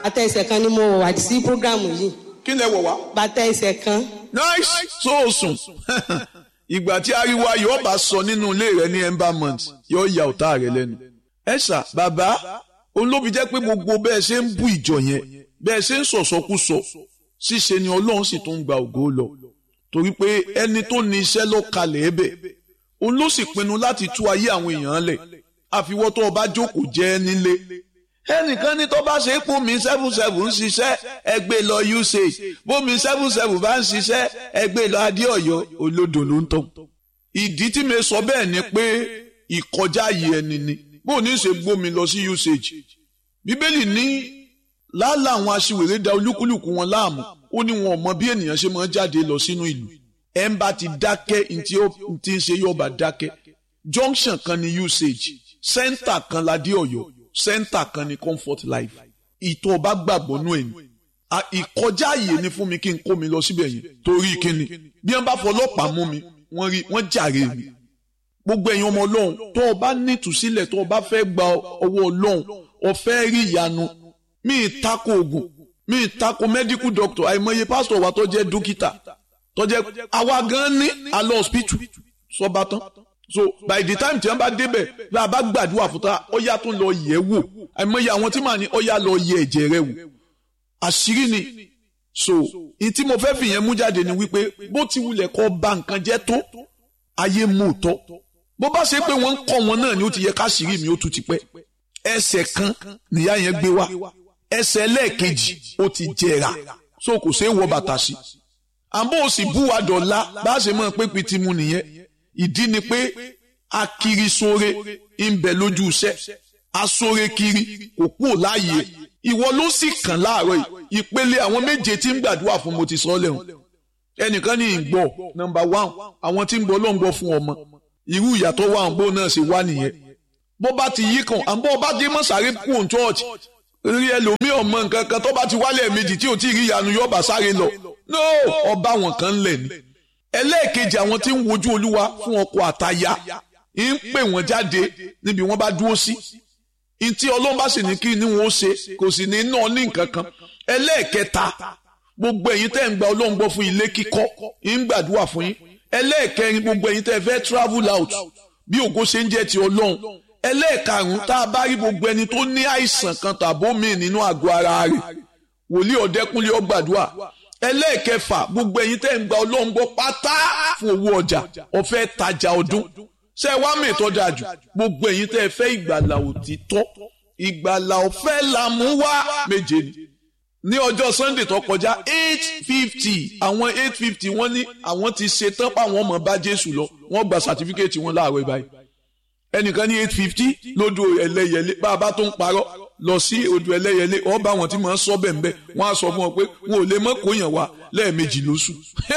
bàtà ẹsẹ̀ kan ni mo wọ̀ wá sí programu yìí kí lẹ wọ̀ wá. bàtà ẹsẹ̀ kan nice so sùn ìgbà tí ariwo ayọ̀ bá sọ nínú ilé rẹ ní embalmment yóò ya ọ̀tá rẹ lẹ́nu. ẹ ṣá bàbá olóbi jẹ́ pé gbogbo bẹ́ẹ̀ ṣe ń bú ìjọ yẹn bẹ́ẹ̀ ṣe ń sọ̀sọ́kúsọ ṣíṣe ni ọlọ́run sì tún gba ògo lọ torí pé ẹni tó ní iṣẹ́ ló kalẹ̀ ẹ̀bẹ̀ òun ló sì pinnu láti tú ayé àwọn èèyàn lẹ̀ àfiwọ́ tó o bá jókòó jẹ́ nílé ẹnìkan ní tó bá ṣe é pò mí seven seven ń ṣiṣẹ́ ẹgbẹ́ lọ usage bómi seven seven bá ń ṣiṣẹ́ ẹgbẹ́ lọ adéọ̀yọ́ olódò ló ń tàn. ìdí tí mi sọ bẹ́ẹ̀ ni pé ìkọjá yìí ẹni ni bó ní ṣe gbómi lọ sí usage bíbélì ní lálá àwọn aṣiwèrè da olúkúlùkù wọn láàmú ó ní wọn ò mọ bí ènìyàn ṣe máa ń jáde lọ sínú ìlú ẹ̀ ń bá ti dákẹ́ ntí ó ti ń ṣe yọba dákẹ́ junction kan ní usage center kan ládé ọ̀yọ́ center kan ní comfort life ìtọ́ ọba gbàgbọ́ nú ẹ̀yìn ìkọjá àyè ni fún mi kí n kó mi lọ síbẹ̀ yẹn torí kíni bí wọ́n bá fọlọ́pàá mú mi wọ́n rí wọ́n jàre mi gbogbo ẹ̀yin ọmọ ọlọ́run tó o bá nítùsílẹ̀ tó o bá fẹ́ gba ọwọ́ ọlọ́run o fẹ́ rí ìyanu mi ì tako oògùn mi ì tako medical doctor àìmọye pásítọ̀ wa tó jẹ́ dókítà tó jẹ́ àwa gan ní alọ́ hospital sọba tán so by the time tí wọ́n bá débẹ̀ bí a bá gbàdúrà fún ta ó yá tún lọ yẹ̀ wò àìmọye àwọn tí màá ní ó yá lọ yẹ̀ ẹ̀jẹ̀ rẹ̀ wò àṣírí ni so ìtí mo fẹ́ fìyẹn mú jáde ni wípé bó ti wulẹ̀ kọ́ ba nǹkan jẹ́ tó ayé mú tọ́ bó bá ṣe pé wọ́n ń kọ́ wọn náà ni ó ti yẹ káṣírí mi ó tún ti pẹ́ ẹsẹ̀ kan nìyá yẹn gbé wá ẹsẹ̀ lẹ́ẹ̀kejì ó ti jẹrà so kò ṣeé wọ bàtà sí àbó o sì bú wa dọ̀la bá a ṣe mọ̀ pé pitì mu nìyẹn ìdí ni pé akiri sóre ń bẹ lójú iṣẹ́ asóre kiri kò kúrò láàyè ìwọ ló sì kàn láàárọ̀ yìí ìpele àwọn méje tí ń gbàdúrà fún mo ti sọ lẹ́hùn ẹnìkan ní ìgbọ́ nọ́mbà one àwọn tí ń gbọ́ ló ń gbọ́ fún ọmọ irú ìyàtọ̀ wà ń bó náà ṣe wá nìyẹn bó bá ti yí kan àbọ̀ ọba dé mọ́sàárì kú òun church rí ẹlòmíì ọmọ nǹkan kan tó bá ti wálé méjì tí ò tí ì rí ìyanu yóò bá sáré lọ no ọba wọn kan lẹ̀ ni ẹlẹ́ẹ̀kejì àwọn tí ń wojú olúwa fún ọkọ àtaya ń pè wọ́n jáde níbi wọ́n bá dúró sí ntí ọlọ́run bá sì ní kí ni wọ́n ṣe kò sì ní ná ní nǹkan kan ẹlẹ́ẹ̀kẹta gbogbo ẹ̀yin tẹ́ ń gba ọlọ́run gbọ́ fún ilé kíkọ́ ń gbàdúrà fún yín ẹlẹ́ẹ̀kẹrin gbogbo ẹ̀yin tẹ́ fẹ́ travel out bí ògo ṣe ń jẹ́ ti ọlọ́run ẹlẹ́ẹ̀karùn-ún tá a bá rí gbogbo ẹni tó ní àìsàn kan tàbó míì nínú àgọ́ ara rẹ̀ wòlíì ọ̀dẹ́kúnlé ọgbàdúrà ẹlẹ́ẹ̀kẹfà gbogbo ẹ̀yin tẹ́ ń gba ọlọ́run gbọ́ pátá fún owó ọjà ọ̀fẹ́ tajà ọdún ṣé wá mẹ́tọ́ dájú gbogbo ẹ̀yin tẹ́ fẹ́ ìgbàlà òtítọ́ ìgbàlà ọ̀fẹ́ là mú wá méje ni ní ọjọ́ sunday tó kọjá eight fifty àwọn eight fifty wọ́n ní àwọn ti ṣetán páwọn ọmọ bá jésù lọ wọ́n gba sàtífíkẹ́ẹ̀tì wọn láàárọ̀ báyìí ẹnìkan ní eight fifty lódò ẹlẹ́yẹlé bá a bá tó ń parọ́ lọ sí odò ẹlẹ́yẹlé ọba àwọn tí màá sọ bẹ́ẹ̀ bẹ́ẹ̀ wọ́n á sọ fún ọ pé wọn ò lè mọ́ kóyàn wá lẹ́ẹ̀mejì lóṣù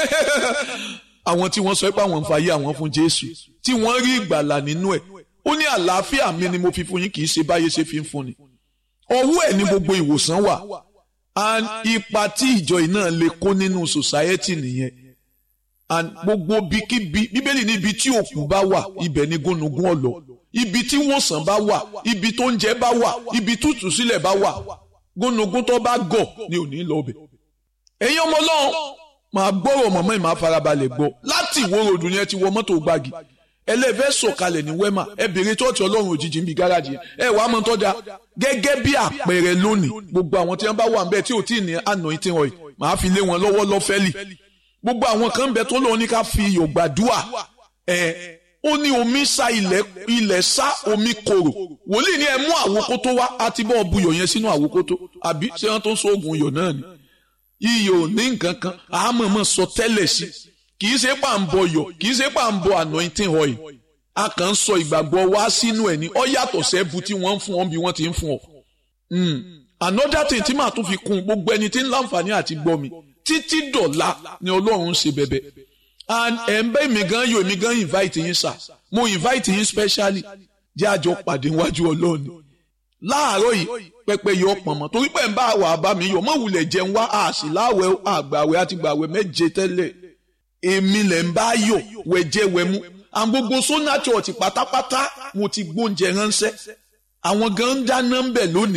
àwọn tí wọ́n sọ pé àwọn ń fàyè àwọn fún jésù tí wọ́n rí ìgbàlà nínú ẹ̀ ó ní àlàáfíà mi ni mo fi fún yín kì í ṣe báyé ṣe fi ń fún ni ọwọ́ ẹ̀ ní gbogbo ìwòsàn wà and ipa tí ìjọ yìí náà lè kó nínú society nìyẹn and gbogbo bíkíbi bíbélì ní ibi tí òkú bá wà ibẹ̀ ni gúnugún ọ̀lọ́ ibi tí wòsàn bá wà ibi tó ń jẹ bá wà ibi tútù sílẹ̀ bá wà gúnugún tó bá gọ̀ ni ò ní lọ bẹ̀. ẹ̀yin ọmọ ọlọ́run máa gbọ́rọ̀ mọ̀mọ́ ìmọ̀ àfarabalẹ̀ gbọ́ láti ìwó ròdù ni ẹ ti wọ mọ́tò gbági ẹlẹ́fẹ́ sọ̀kalẹ̀ ní wẹ́mà ẹ bèrè tọ́ọ̀tì ọlọ́run òjijì níbi gáràjì yẹn ẹ wàá mọ tọ́jà gẹ́gẹ́ bí àpẹẹrẹ lónìí gbogbo àwọn tí wọ́n bá wà ń bẹ́ẹ̀ tí ò tí ì ní anointing oil màá fi lé wọn lọ́wọ́ lọ́fẹ́lì gbogbo àwọn kan ń bẹ tó lóun ní ká fi iyọ̀ gbàdúà ẹ ó ní omi sá ilẹ̀ ilẹ̀ sá omi korò wòlíì ní ẹ mú àwòkótó wá àti bọ́ buyọ̀ yẹn sínú àwòkótó àbí ṣé wọ́n tó ń sọ oògùn iyọ̀ náà ni iyọ̀ ní nǹkan kan àmọ̀mọ̀ sọ tẹ́lẹ̀ sí kì í ṣe pà ń bọ yọ̀ kì í ṣe pà ń bọ anointing oil a kàn ń sọ ìgbàgbọ́ wá sínú ẹ̀ ní ọ yàtọ̀ sẹ́bu tí wọ́n ń fún ọ bí wọ́n ti ń fún ọ. another thing tí màá tún fi kún gbogbo ẹni tí ń láǹfààní àti gbọ́ mi títí dọ̀la ni ọlọ́run ń ṣe bẹ̀bẹ̀ and ẹ̀ ń bẹ́ mi gan yóò mi gan invite yín sà mo invite yín specially jẹ́ àjọ pàdé wájú ọlọ́run ni láàárọ̀ yìí pẹpẹ yọ pọ̀nmọ́ torí pé ń bá wà bá mi yọ mọ́ wulẹ̀ jẹun wá àṣì láwẹ̀ àgbàwẹ̀ àti gbàwẹ̀ méje tẹ́lẹ̀ èmi lẹ̀ ń bá yọ wẹ̀jẹ̀ wẹ̀mú àwọn gbogbo sona church pátápátá mo ti gbóúnjẹ ránṣẹ́ àwọn gan ń dáná ń bẹ̀ lónìí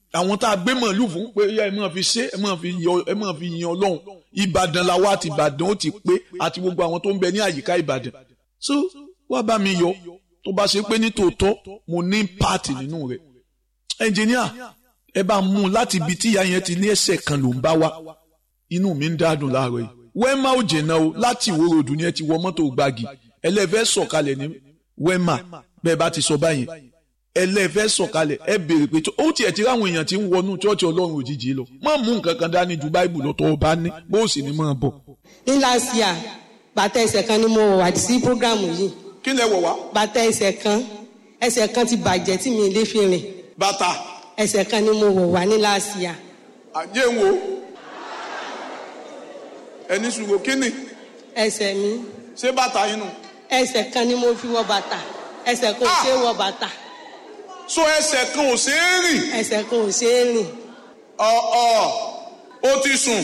àwọn tá a gbé màálù fún pé ẹ máa fi ṣe ẹ máa fi yọ ẹ máa fi yan ọlọ́run ìbàdàn la wá àti ìbàdàn ó ti pé àti gbogbo àwọn tó ń bẹ ní àyíká ìbàdàn so wá bá mi yọ tó bá ṣe pé ní tòótọ́ mo ní pààtì nínú rẹ̀ ẹnjìníà ẹ bá mú un láti ibi tí ìyá yẹn ti ní ẹsẹ̀ kan ló ń bá wá inú mi ń dádùn láàárọ̀ yìí wẹ́mà ò jìnnà o láti ìwó ròdù ni ẹ ti wọ mọ́tò gbági ẹlẹ́fẹ́ sọ̀kalẹ̀ ní wẹ́mà bẹ́ẹ̀ bá ti sọ báyìí ẹlẹ́fẹ́ sọ̀kalẹ̀ ẹ béèrè pé ó tiẹ̀ ti ráwọn èèyàn tí ń wọnú chọ́ọ̀chì ọlọ́run òjijì lọ má mú nǹkan kan dání ju báìbù lọ́tọ̀ ọba ní bó sì ní máa bọ̀. ní last year bàtà ẹsẹ̀ kan ni mo wọ̀ wá sí programu yìí kí lẹ wọ̀ wá. bàtà ẹsẹ̀ kan ẹsẹ̀ kan ti bàjẹ́ tí mi lè fi rìn bàtà ẹsẹ̀ kan ni mo wọ̀ wá ní last year àjẹ́ ń wo ẹni sùgbò kíni ẹsẹ̀ mi ṣé bàtà yín nù. ẹsẹ̀ kan ni mo fi wọ bàtà ẹsẹ̀ kan ò ṣe é wọ bàtà so ẹsẹ̀ kan ò ṣeé rìn ẹsẹ̀ kan ò ṣe é rìn ọ̀ọ̀ ó ti sùn.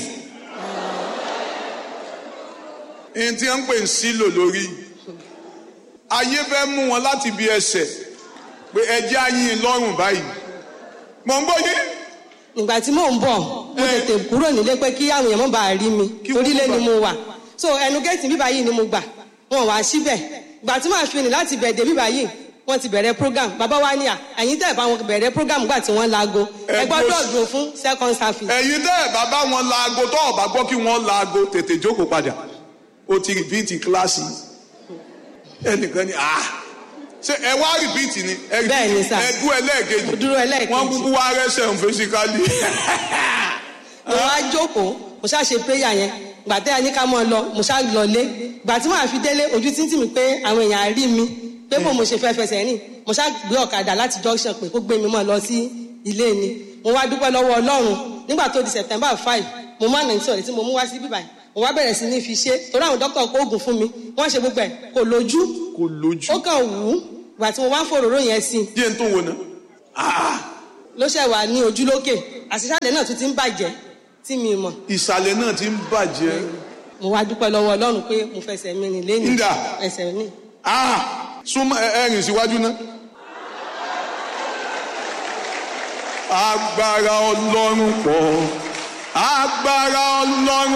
ẹni tí wọ́n ń pè ń sílò lórí ayé fẹ́ mú wọn láti bí ẹsẹ̀ pé ẹjẹ́ ayín lọ́rùn báyìí mọ̀ ń gbọ́ yé ìgbà tí mò ń bọ̀ mo tètè kúrò nílé pé kí àwọn èèyàn má bàa rí mi Kí wọ́n torí lé má ni mo wà so ẹnu géètì bíbá yìí ni mo gbà wọn wá síbẹ̀ ìgbà tí màá fi rìn láti bẹ̀ dé bíbá yìí wọ́n ti bẹ̀rẹ̀ program bàbá wa ní à ẹ̀yin tẹ̀ bá wọn bẹ̀rẹ̀ program gbà tí wọ́n laago Ẹ ẹ gbọ́dọ̀ gbọ́- dùn fún second service ẹ̀yin tẹ́ ẹ̀ bàbá wọn laago tó ọ̀bà gbọ́ kí wọ́n laago tètè jókòó padà ó ti rìpíìtì kíláàsì ẹnìkan ni ah ṣé ẹ wá rìpíìtì ni ẹ repeat- Bẹ́ẹ̀ ni sà. ẹ dún ẹlẹ́ẹ̀kejì Mo dúró ẹlẹ́ẹ̀kejì. wọ́n kúkú wá rẹ́sẹ̀ ń fisikálì mo wá jókòó mo ṣáà ṣe prayer yẹn gbà tẹ́ ẹ ní ká mọ́ ọ lọ mo ṣáà lọlé gbà tí màá fi délé ojú títì mi pé àwọn èèyàn á rí mi pé bò mo ṣe fẹ́ fẹsẹ̀ rìn mo ṣáà gbé ọ̀kadà láti junction pé kó gbé mi mọ́ lọ sí ilé ni mo wá dúpẹ́ lọ́wọ́ ọlọ́run nígbà tó di september five mo má nàìjíríà sọ̀rọ̀ tí mo mú wá sí bíbáyìí mo wá bẹ̀rẹ̀ sí ní fi ṣe torí àwọn dókítà kó oògùn fún mi wọ́n ṣe gbogbo ẹ̀ kò lójú kò lójú ó kàn wù ú gbà tí mo wá ń fòròró yẹn sí i díẹ̀ tó wò ná ló ṣẹ̀ wà ní ojú lókè àṣìṣàlẹ̀ náà tún ti ń bàjẹ́ tí mi mọ̀ ìsàlẹ̀ náà ti ń bàjẹ́ mo wá dúpẹ́ lọ́wọ́ ọlọ́run pé mo fẹsẹ̀ mi rìn lẹ́nu Ǹdà. ẹsẹ̀ ní. ah súnmọ́ ẹ ẹ rìn síwájú náà. agbára ọlọ́run pọ̀ agbára ọlọ́run